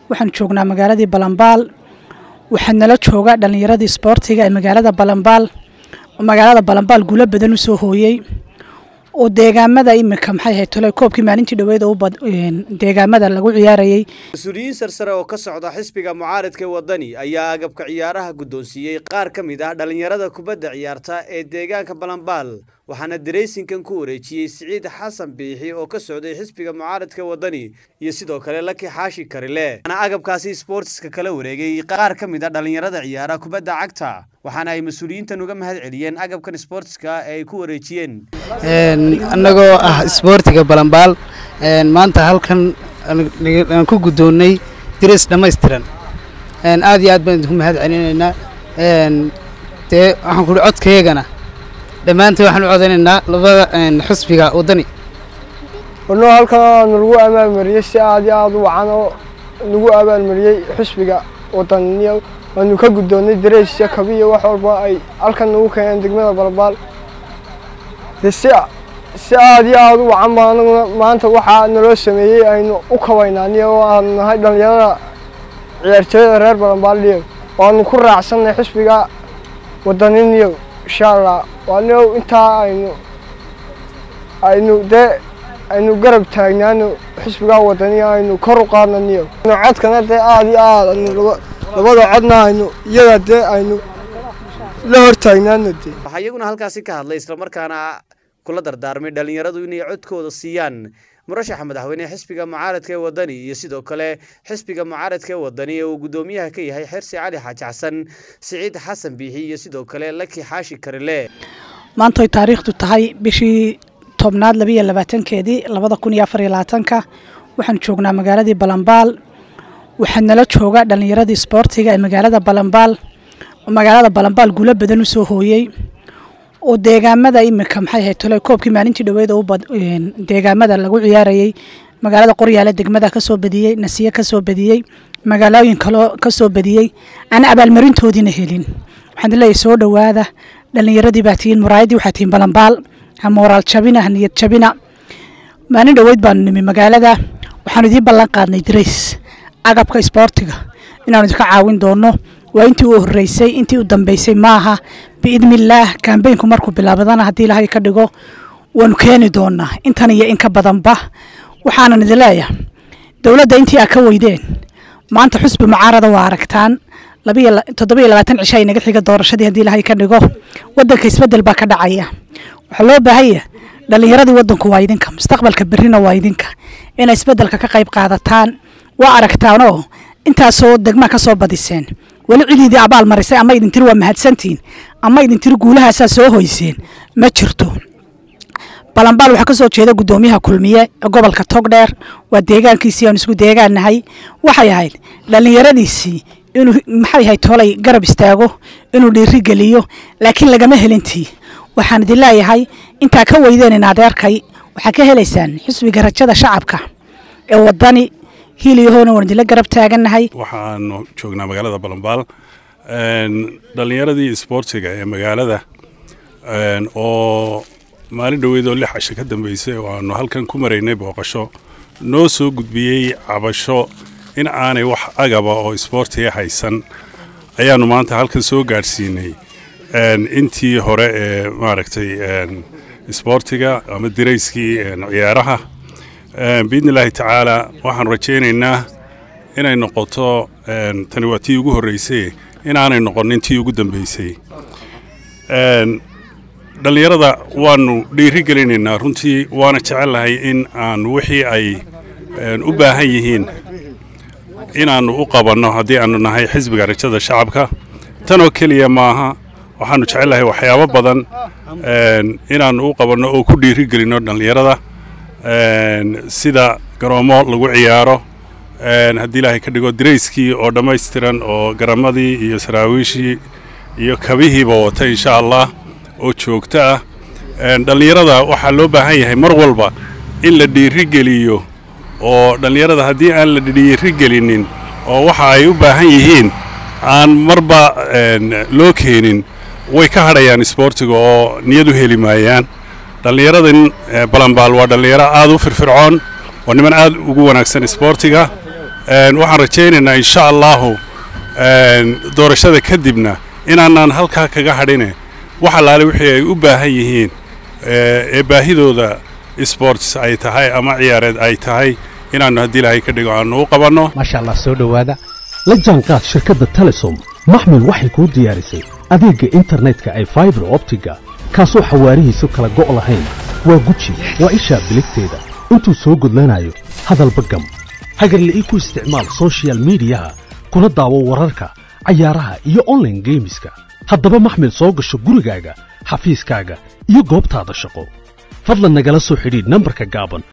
waxaan joognaa magaaladii balambaal waxaa nala jooga dhallinyaradii isboortiga ee magaalada balambaal oo magaalada balambaal guulo badan u soo hooyey oo deegaamada imika maxay ahayd tole koobkii maalintii dhaweed oo deegaamada lagu ciyaarayey mas-uuliyiin sarsare oo ka socda xisbiga mucaaradka wadani ayaa agabka ciyaaraha guddoonsiiyey qaar ka mid ah dhallinyarada kubadda ciyaarta ee deegaanka balambaal waxaana dareysinkan ku wareejiyey siciid xasan biixi oo ka socday xisbiga mucaaradka wadani iyo sidoo kale laki xaashi karile waxaana agabkaasi sboortiska kala wareegay qaar ka mid a dhallinyarada ciyaara kubadda cagta waxaana ay mas-uuliyiintan uga mahad celiyeen agabkan sboortiska ee ay ku wareejiyeen annagoo ah isboortiga balambaal maanta halkan aan ku guddoonnay diris dhammaystiran aad iyo aad baan idinku mahad celinaynaa dee waxaan kuhi codkaygana dhammaanteen waxaan u codaynaynaa labada xusbiga waddani warnoo halkan aanu lagu abaalmariyey si aad iyo aad u wacan oo lagu abaalmariyey xusbiga wadaniya waanu ka guddoonnay dareysya kabiya wax walba ay halkan nagu keeneen degmada balbaal de si si aad iyo aad u wacan ba anaguna maanta waxaa naloo sameeyey aynu u kabaynaa oo aanu nahay dhallinyarada ciyaartooyada reer balambaaliyo waanu ku raacsanay xusbiga wadaniniyo insha allah waanio intaa aynu aynu dee aynu garab taagnaano xisbigaa wadaniya aynu kor u qaadnaniyo codkana dee aad iyo aad aynu labada codna aynu iyada dee aynu la hor taagnaano dee waxaa iyaguna halkaasi ka hadlay islamarkaana kula dardaarmay dhallinyaradu inay codkooda siiyaan murashaxa madaxweyne xisbiga mucaaradka ee wadani iyo sidoo kale xisbiga mucaaradka ee wadani ee uu guddoomiyaha ka yahay xersi cali xaaji xasan siciid xasan biixi iyo sidoo kale laki xaashi karile maanta ay taariikhdu tahay bishii tobnaad labiiyo labaatankeedii labada kun iyo afar iyo labaatanka waxaan joognaa magaaladii balambaal waxaa nala jooga dhallinyaradii isboortiga ee magaalada balambaal oo magaalada balambaal guulo badan u soo hooyey oo deegaamada imika maxay ahayd tole koobkii maalintii dhaweed oo deegaamada lagu ciyaarayey magaalada qoryaale degmada kasoo badiyey nasiye kasoo badiyey magaalooyin kaloo kasoo badiyey aan abaalmarintoodiina helin waxaan leeyahay soo dhowaada dhallinyaradii baa tihiin muraayadii waxaa tihiin balambaal ha mooraal jabina ha niyad jabina maalin dhaweyd baanu nimi magaalada waxaanu idiin ballan qaadnay darays agabka isboortiga inaanu idinka caawin doono waa intii u horeysay intii u dambeysay maaha biidnillaah kambeynku markuu bilaabadana haddii ilaahay ka dhigo waanu keeni doonaa intan iyo in ka badanba waxaanan idin leeyahay dowladda intii aa ka weydeen maanta xusbi mucaarada waa aragtaan toddobiyo labaatan cisho ay naga xiga doorashadii haddii ilaahay ka dhigo waddanka isbeddel baa ka dhacaya waxaa loo baahanya dhallinyaradii waddanku waa idinka mustaqbalka berrina waa idinka inay isbeddelka ka qayb qaadataan waa aragtaanoo intaasoo degmaa ka soo badiseen weli cidiidii abaal marisay ama idin tiri waa mahadsantihiin ama idin tiri guulahaasaa soo hoyseen ma jirto balambaal waxaa ka soo jeeda guddoomiyaha kulmiye ee gobolka togdheer waa deegaankiisii aan isku deegaannahay waxay ahayd dhallinyaradiisii inuu maxay ahayd tolay garab istaago inuu dhiiri geliyo laakiin lagama helintii waxaan idin leeyahay intaa ka weydeenin adeerkay waxaa ka helaysaan xisbiga rajada shacabka ee wadani hiiliyahoona waan idinla garab taagannahay waxaanu joognaa magaalada balambaal dhallinyaradii isboortiga ee magaalada oo maalin dhoweedoo lix casho ka dambeysay oo aanu halkan ku maraynay booqasho noo soo gudbiyey cabasho in aanay wax agaba oo isboortiga haysan ayaannu maanta halkan soo gaadhsiinay intii hore ee maaragtay isboortiga ama dirayskii ciyaaraha biidni illaahi tacaala waxaanu rajaynaynaa inay noqoto tani waa tii ugu horreysay inaanay noqonin tii ugu dambeysay dhallinyarada waanu dhiiri gelinaynaa runtii waana jecellahay in aan wixii ay u baahan yihiin inaannu u qabanno haddii aannu nahay xisbiga rajada shacabka tanoo keliya maaha waxaannu jecellahay waxyaabo badan inaannu u qabanno oo ku dhiiri gelinno dhallinyarada sida garoommo lagu ciyaaro haddii ilaahay ka dhigo darayskii oo dhammaystiran oo garamadii iyo saraawiishii iyo kabihiiba wata insha allah oo joogto ah dhallinyarada waxaa loo baahan yahay mar walba in la dhiirigeliyo oo dhallinyarada haddii aan la dhiirigelinin oo waxa ay u baahan yihiin aan marba loo keenin way ka hadhayaan isboortiga oo niyad u heli maayaan dhallinyaradan balambaal waa dhallinyaro aad u firfircoon waa niman aad ugu wanaagsan isboortiga waxaan rajaynaynaa insha allahu doorashada kadibna inaanaan halkaa kaga hadhine wax allaale wixii ay u baahan yihiin ee baahidooda sports ay tahay ama ciyaareed ay tahay inaannu haddii ilaahay ka dhigo aannu u qabanno maasha allah soo dhowaada la jaanqaad shirkadda telesom maxmil waxay kuu diyaarisay adeegga internetka ay faibar optiga kaasoo xawaarihiisu kala go' lahayn waa guji waa ishaa biligteeda intuu soo gudlanayo hadalba gam hagarle ii ku isticmaal sochial midiyaha kuna daawo wararka cayaaraha iyo onlaine geemiska haddaba maxmil soo gasho gurigaaga xafiiskaaga iyo goobtaada shaqo fadlan nagala soo xidhiidh nambarka gaaban